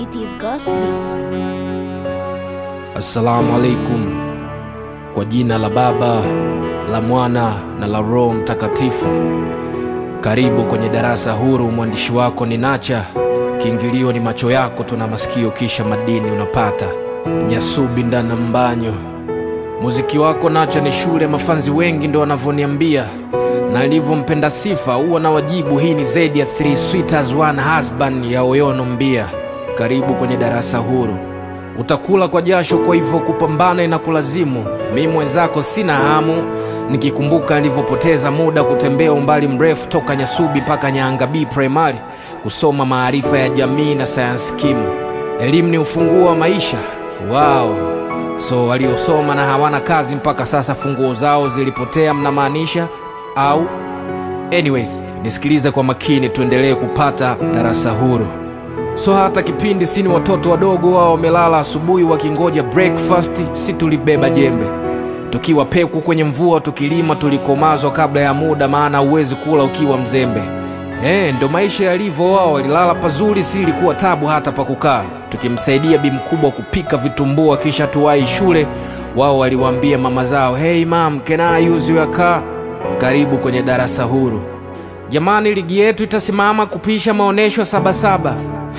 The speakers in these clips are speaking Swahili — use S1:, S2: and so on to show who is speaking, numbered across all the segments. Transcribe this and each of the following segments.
S1: It is Ghost Beats.
S2: Assalamu alaikum. Kwa jina la Baba, la Mwana na la Roho Mtakatifu. Karibu kwenye darasa huru. Mwandishi wako ni Nacha. Kiingilio ni macho yako, tuna masikio kisha madini unapata. Nyasubi ndana mbanyo. Muziki wako Nacha ni shule, mafanzi wengi ndo wanavyoniambia, na nilivyompenda sifa huwa na wajibu. Hii ni zaidi ya three sweeters one husband ya Oyono Mbia. Karibu kwenye darasa huru. Utakula kwa jasho, kwa hivyo kupambana inakulazimu. Mi mwenzako sina hamu, nikikumbuka nilivyopoteza muda kutembea umbali mrefu toka Nyasubi mpaka Nyanga B Primary kusoma maarifa ya jamii na sayansi kimu. Elimu ni ufunguo wa maisha. Wow. So waliosoma na hawana kazi mpaka sasa funguo zao zilipotea, mnamaanisha au? Anyways, nisikilize kwa makini, tuendelee kupata darasa huru. So hata kipindi sini watoto wadogo wao wamelala asubuhi wakingoja breakfast, si tulibeba jembe tukiwa peku kwenye mvua tukilima, tulikomazwa kabla ya muda, maana huwezi kula ukiwa mzembe. Eh, ndo maisha yalivyo. Wao walilala pazuri, si ilikuwa tabu hata pa kukaa, tukimsaidia bi mkubwa kupika vitumbua, kisha tuwai shule. Wao waliwaambia mama zao, hey mam, can I use your car? Karibu kwenye darasa huru. Jamani, ligi yetu itasimama kupisha maonyesho ya Sabasaba.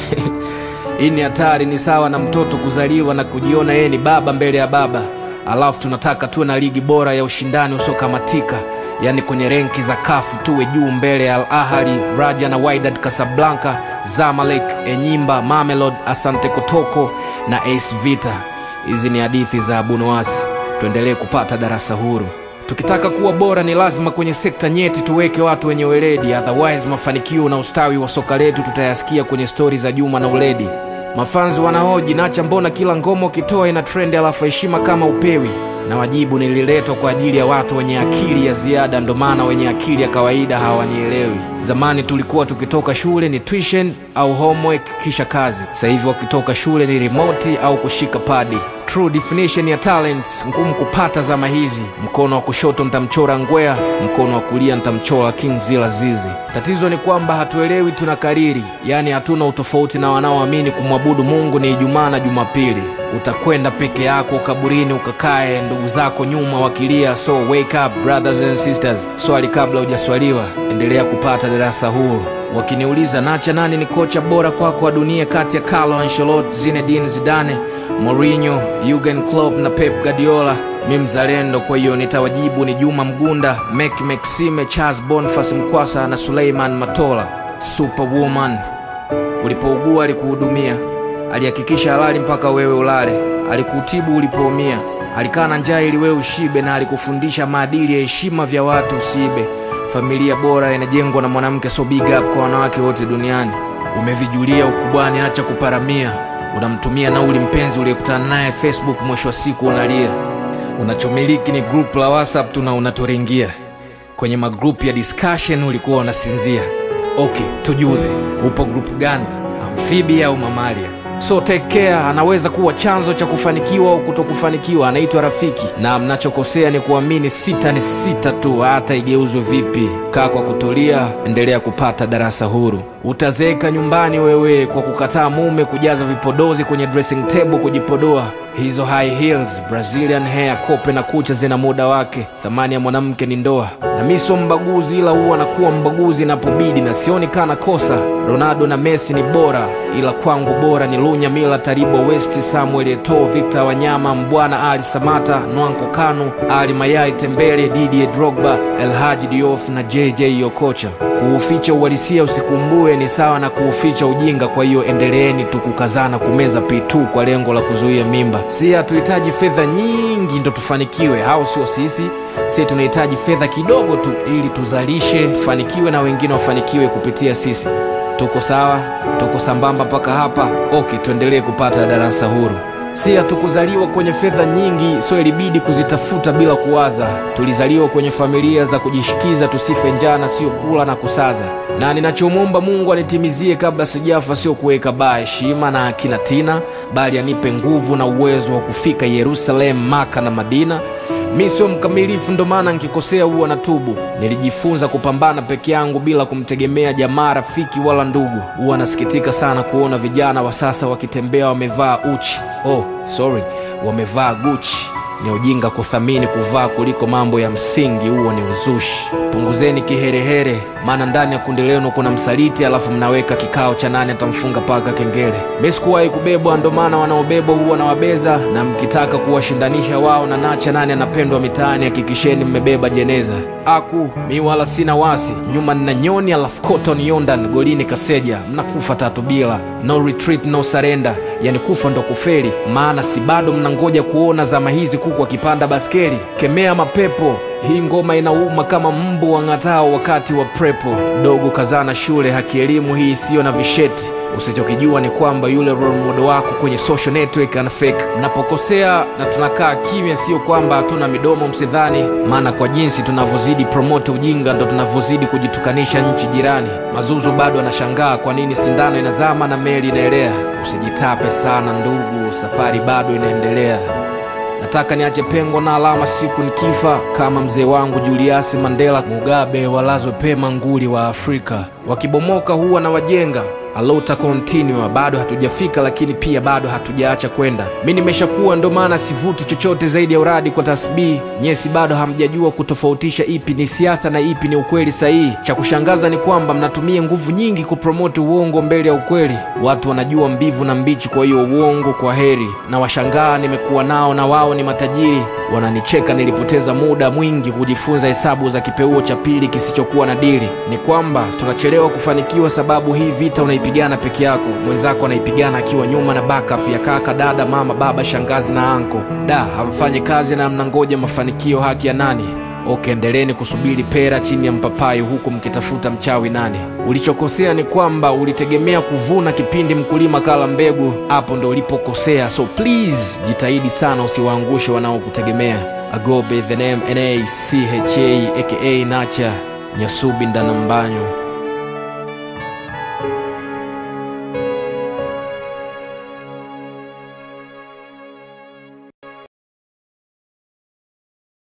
S2: Hii ni hatari, ni sawa na mtoto kuzaliwa na kujiona yeye ni baba mbele ya baba, alafu tunataka tuwe na ligi bora ya ushindani usiokamatika, yaani kwenye renki za kafu tuwe juu mbele ya Al Ahly, Raja na Wydad Casablanca, Zamalek, Enyimba, Mamelodi, Asante Kotoko na AS Vita. Hizi ni hadithi za Abunoasi. Tuendelee kupata darasa huru. Tukitaka kuwa bora ni lazima kwenye sekta nyeti tuweke watu wenye weledi, otherwise mafanikio na ustawi wa soka letu tutayasikia kwenye stori za Juma na Uledi. Mafanzi wanahoji Nacha, mbona kila ngoma ukitoa ina trendi alafu heshima kama upewi? Na wajibu nililetwa kwa ajili ya watu wenye akili ya ziada, ndo maana wenye akili ya kawaida hawanielewi. Zamani tulikuwa tukitoka shule ni tuition au homework kisha kazi. Sasa hivi wakitoka shule ni remote au kushika padi. True definition ya talent ngumu kupata zama hizi. Mkono wa kushoto nitamchora Ngwea, mkono wa kulia nitamchora King Zila Zizi. Tatizo ni kwamba hatuelewi, tuna kariri, yaani hatuna utofauti na wanaoamini kumwabudu Mungu ni Ijumaa na Jumapili. Utakwenda peke yako kaburini ukakae, ndugu zako nyuma wakilia. So wake up brothers and sisters. Swali kabla hujaswaliwa, endelea kupata darasa huru. Wakiniuliza Nacha, nani ni kocha bora kwako wa dunia kati ya Carlo Ancelotti, Zinedine Zidane, Mourinho, Jurgen Klopp na Pep Guardiola, mi mzalendo, kwa hiyo nitawajibu ni Juma Mgunda, Mek Maxime, Charles Boniface Mkwasa na Suleiman Matola. Superwoman, ulipougua alikuhudumia, alihakikisha halali mpaka wewe ulale, alikutibu ulipoumia, alikaa na njaa ili wewe ushibe, na alikufundisha maadili ya heshima vya watu usiibe. Familia bora inajengwa na mwanamke, so big up kwa wanawake wote duniani. Umevijulia ukubwani, acha kuparamia. Unamtumia nauli mpenzi uliyekutana naye Facebook, mwisho wa siku unalia. Unachomiliki ni group la WhatsApp tu na unaturingia kwenye magrupu ya discussion, ulikuwa unasinzia. Okay, tujuze, upo grupu gani, amphibia au mamalia? So take care, anaweza kuwa chanzo cha kufanikiwa au kutokufanikiwa. Anaitwa rafiki, na mnachokosea ni kuamini sita ni sita tu, hata igeuzwe vipi. Kaa kwa kutulia, endelea kupata darasa huru. Utazeeka nyumbani wewe kwa kukataa mume kujaza vipodozi kwenye dressing table kujipodoa. Hizo high heels, Brazilian hair, kope na kucha zina muda wake. Thamani ya mwanamke ni ndoa, na mi sio mbaguzi, ila huwa nakuwa mbaguzi inapobidi, na sioni kana kosa. Ronaldo na Messi ni bora, ila kwangu bora ni Lunya Mila, Taribo West, Samuel Eto'o, Victor Wanyama, Mbwana Ali Samata, Nwanko Kanu, Ali Mayai Tembele, Didier Drogba, El Hadji Diouf na JJ Okocha. Kuuficha uhalisia usikumbue ni sawa na kuuficha ujinga. Kwa hiyo endeleeni tu kukazana kumeza P2 kwa lengo la kuzuia mimba. Si hatuhitaji fedha nyingi ndo tufanikiwe, au sio? Sisi si tunahitaji fedha kidogo tu ili tuzalishe, tufanikiwe na wengine wafanikiwe kupitia sisi. Tuko sawa? Tuko sambamba mpaka hapa? Okay, tuendelee kupata darasa huru. Si hatukuzaliwa kwenye fedha nyingi, so ilibidi kuzitafuta bila kuwaza. Tulizaliwa kwenye familia za kujishikiza, tusife njana, sio kula na kusaza. Na ninachomwomba Mungu anitimizie kabla sijafa, sio kuweka baa heshima na akina Tina, bali anipe nguvu na uwezo wa kufika Yerusalemu, Maka na Madina. mi sio mkamilifu ndo maana nkikosea huwa na tubu nilijifunza kupambana peke yangu bila kumtegemea jamaa rafiki wala ndugu huwa nasikitika sana kuona vijana wa sasa wakitembea wamevaa uchi oh sorry wamevaa guchi ni ujinga kuthamini kuvaa kuliko mambo ya msingi huo ni uzushi punguzeni kiherehere maana ndani ya kundi lenu kuna msaliti alafu mnaweka kikao cha nani atamfunga paka kengele mi sikuwahi kubebwa ndo maana wanaobebwa huwa na wabeza na mkitaka kuwashindanisha wao na nacha nani anapendwa mitaani hakikisheni mmebeba jeneza aku mi wala sina wasi nyuma nina nyoni alafu cotton yondan golini kaseja mnakufa tatu bila no retreat no surrender yani kufa ndo kufeli maana si bado mnangoja kuona zama hizi kuku akipanda baskeli kemea mapepo hii ngoma inauma kama mbu wang'atao wakati wa prepo dogo kazana shule haki elimu hii isiyo na visheti usichokijua ni kwamba yule role model wako kwenye social network ana fake mnapokosea na tunakaa kimya sio kwamba hatuna midomo msidhani maana kwa jinsi tunavyozidi promote ujinga ndo tunavyozidi kujitukanisha nchi jirani mazuzu bado anashangaa kwa nini sindano inazama na meli inaelea usijitape sana ndugu safari bado inaendelea nataka niache pengo na alama siku nikifa kama mzee wangu juliasi mandela mugabe walazwe pema nguli wa afrika wakibomoka huwa na wajenga alota continua bado hatujafika lakini pia bado hatujaacha kwenda mi nimeshakuwa ndo maana sivuti chochote zaidi ya uradi kwa tasbii nyesi bado hamjajua kutofautisha ipi ni siasa na ipi ni ukweli sahihi cha kushangaza ni kwamba mnatumia nguvu nyingi kupromoti uongo mbele ya ukweli watu wanajua mbivu na mbichi kwa hiyo uongo kwa heri na washangaa nimekuwa nao na wao ni matajiri wananicheka nilipoteza muda mwingi kujifunza hesabu za kipeuo cha pili kisichokuwa na dili ni kwamba tunachelewa kufanikiwa sababu hii vita unaipigana peke yako mwenzako anaipigana akiwa nyuma na backup ya kaka dada mama baba shangazi na anko da hamfanyi kazi na mnangoja mafanikio haki ya nani ok endeleni kusubiri pera chini ya mpapai huku mkitafuta mchawi nani ulichokosea ni kwamba ulitegemea kuvuna kipindi mkulima kala mbegu hapo ndo ulipokosea so please jitahidi sana usiwaangushe wanaokutegemea agobe the name nacha aka nacha nyasubi ndanambanyo